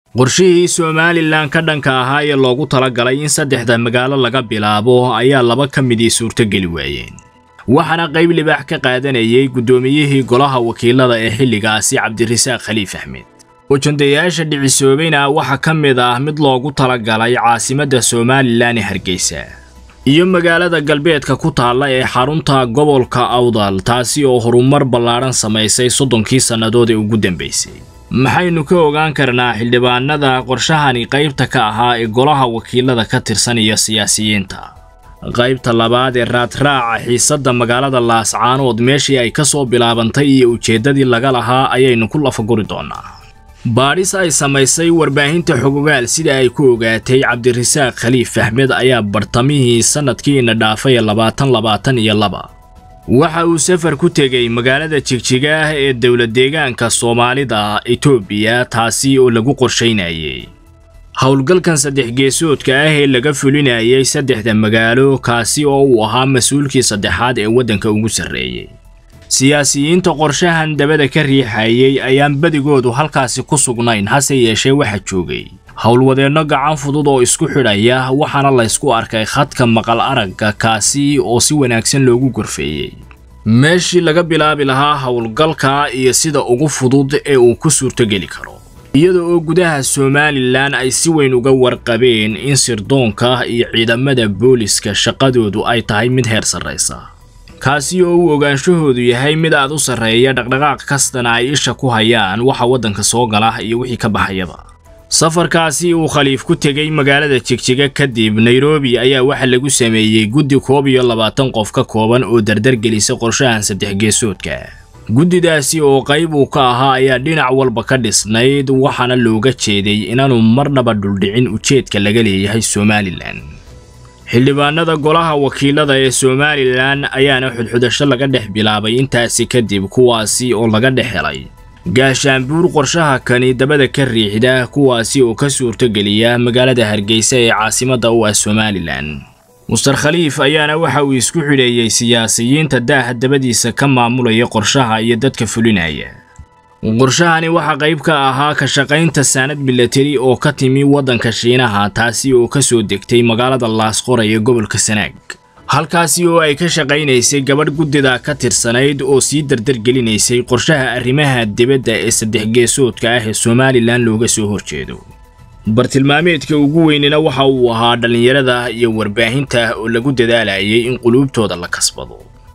qorshihii somalilan ka dhanka ahaa ee loogu talagalay in saddexda magaalo laga bilaabo ayaa laba ka midii suurtogeli waayeen waxaana qayb libaax ka qaadanayay guddoomiyihii golaha wakiilada ee xilligaasi cabdirasaaq khaliif axmed ujandayaasha dhicisoobayna waxaa ka mid ah mid loogu talagalay caasimadda somalilan ee hargeysa iyo magaalada galbeedka ku taalla ee xarunta gobolka awdal taasi oo horumar ballaadhan samaysay soddonkii sannadood ee ugu dambaysay maxaynu ka ogaan karnaa xildhibaanada qorshahani qaybta ka ahaa ee golaha wakiilada ka tirsan iyo siyaasiyiinta qaybta labaad ee raadraaca xiisadda magaalada laascaanood meeshii ay ka soo bilaabantay iyo ujeeddadii laga lahaa ayaynu ku lafaguri doonnaa baadhis ay samaysay warbaahinta xogogaal sida ay ku ogaatay cabdirasaaq khaliif axmed ayaa bartamihii sannadkiina dhaafay labaatan labaatan iyo laba waxa uu safar ku tegey magaalada jigjiga ah ee dowlad deegaanka soomaalida etoobiya taasi oo lagu qorshaynayay howlgalkan saddex geesoodka ah ee laga fulinayay saddexda magaalo kaasi oo uu ahaa mas-uulkii saddexaad ee waddanka ugu sarreeyey siyaasiyiinta qorshahan dabada ka riixayay ayaan badigoodu halkaasi ku sugnayn hase yeeshee waxa joogay howlwadeenno gacan fudud oo isku xidhaya waxaana laysku arkay khadka maqal aragga kaasi oo si wanaagsan loogu gorfeeyey meeshii laga bilaabi lahaa howlgalka iyo sida ugu fudud ee uu ku suurtogeli karo iyada oo gudaha somalilan ay si weyn uga warqabeen in sirdoonka iyo ciidamada booliska shaqadoodu ay tahay mid heer sarraysa kaasi oo uu ogaanshahoodu yahay mid aad u sarreeya dhaqdhaqaaq kastana ay isha ku hayaan waxa waddanka soo gala iyo wixii ka baxayaba safarkaasi uu khaliif ku tegey magaalada jigjiga kadib nairobi ayaa waxa lagu sameeyey guddi koob iyo labaatan qof ka kooban oo dardargelisa qorshahan saddex geesoodka guddidaasi oo qayb uu ka ahaa ayaa dhinac walba ka dhisnayd waxaana looga jeeday inaanu marnaba dhuldhicin ujeedka laga leeyahay somalilan xildhibaanada golaha wakiilada ee somalilan ayaana xudxudasho laga dhex bilaabay intaasi kadib kuwaasi oo laga dhex helay gaashaanbuur qorshaha kani dabada ka riixda kuwaasi oo ka suurtogeliya magaalada hargeysa ee caasimadda u ah somalilan muster khaliif ayaana waxa uu isku xidheeyey siyaasiyiinta daaha dabadiisa ka maamulaya qorshaha iyo dadka fulinaya qorshahani waxaa qayb ka ahaa ka shaqaynta saanad milatari oo ka timi waddanka shiinaha taasi oo ka soo degtay magaalada laasqora ee gobolka sanaag halkaasi oo ay ka shaqaynaysay gabadh guddida ka tirsanayd oo sii dardargelinaysay qorshaha arrimaha dibadda ee saddex geesoodka ah ee somalilan looga soo horjeedo bartilmaameedka ugu weynina waxa uu ahaa dhallinyarada iyo warbaahinta oo lagu dadaalayay in quluubtooda la kasbado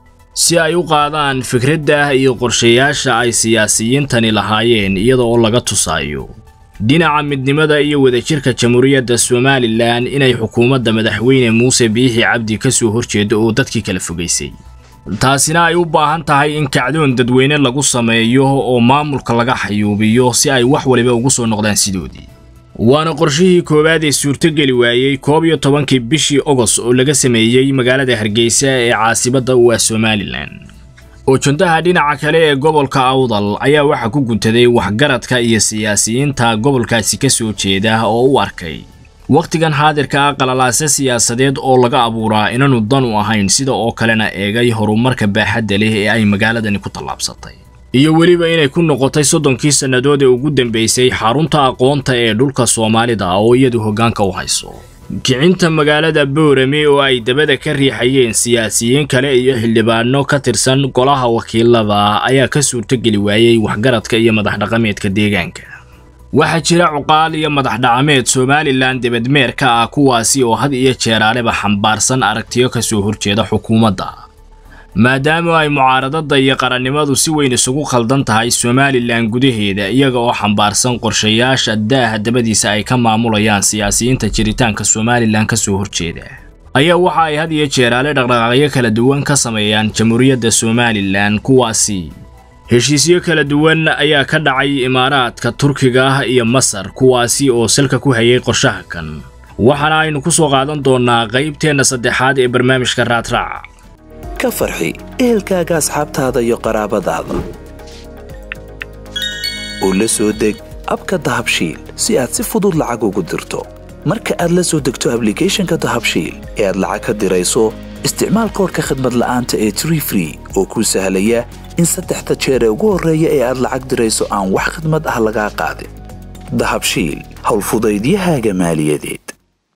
si ay u qaadaan fikradda iyo qorshayaasha ay siyaasiyiintani lahaayeen iyada oo laga tusaayo dhinaca midnimada iyo wadajirka jamhuuriyadda somalilan inay xukuumadda madaxweyne muuse biixi cabdi ka soo horjeedo oo dadkii kala fogaysay taasina ay u baahan tahay in kacdoon dadweyne lagu sameeyo oo maamulka laga xayuubiyo si ay wax waliba ugu soo noqdaan sidoodii waana qorshihii koowaad ee suurtogeli waayey koob iyo tobankii bishii ogos oo laga sameeyey magaalada hargeysa ee caasimadda u ah somalilan ujandaha dhinaca kale ee gobolka awdal ayaa waxaa ku guntaday waxgaradka iyo siyaasiyiinta gobolkaasi ka soo jeeda oo u arkay wakhtigan xaadirka ah qalalaase siyaasadeed oo laga abuuraa inaanu dan u ahayn sida oo kalena eegay horumarka baaxadda leh ee ay magaaladani ku tallaabsatay iyo weliba inay ku noqotay soddonkii sannadood ee ugu dambaysay xarunta aqoonta ee dhulka soomaalida oo iyadu hoggaanka u hayso kicinta magaalada boorame oo ay dabada ka riixayeen siyaasiyiin kale iyo xildhibaano ka tirsan golaha wakiilada ayaa ka suurtogeli waayey waxgaradka iyo madaxdhaqameedka deegaanka waxaa jira cuqaal iyo madaxdhaqameed somalilan debadmeer ka ah kuwaasi oo had iyo jeeraaleba xambaarsan aragtiyo ka soo horjeeda xukuumadda maadaama ay mucaaradada iyo qarannimadu si weyn isugu khaldan tahay somalilan gudaheeda iyaga oo xambaarsan qorshayaasha daaha dabadiisa ay ka maamulayaan siyaasiyiinta jiritaanka somalilan ka soo horjeeda ayaa waxa ay had iyo jeeraale dhaqdhaqaaqyo kala duwan ka sameeyaan jamhuuriyadda somalilan kuwaasi heshiisyo kala duwan ayaa ka dhacay imaaraadka turkiga iyo masar kuwaasi oo salka ku hayay qorshaha kan waxaana aynu ku soo qaadan doonnaa qaybteenna saddexaad ee barnaamijka raadraaca ka farxi ehelkaaga asxaabtaada iyo qaraabadaada oo la soo deg abka dahabshiil si aad si fudud lacag ugu dirto marka aad la soo degto ablicathonka dahabshiil ee aad lacag ka dirayso isticmaal koorka khadmad la'aanta ee tree free oo kuu sahlaya in saddexda jeer ee ugu horreeya ee aad lacag dirayso aan wax khidmad ah lagaa qaadin dahabshiil howlfudaydiyahaaga maaliyadeed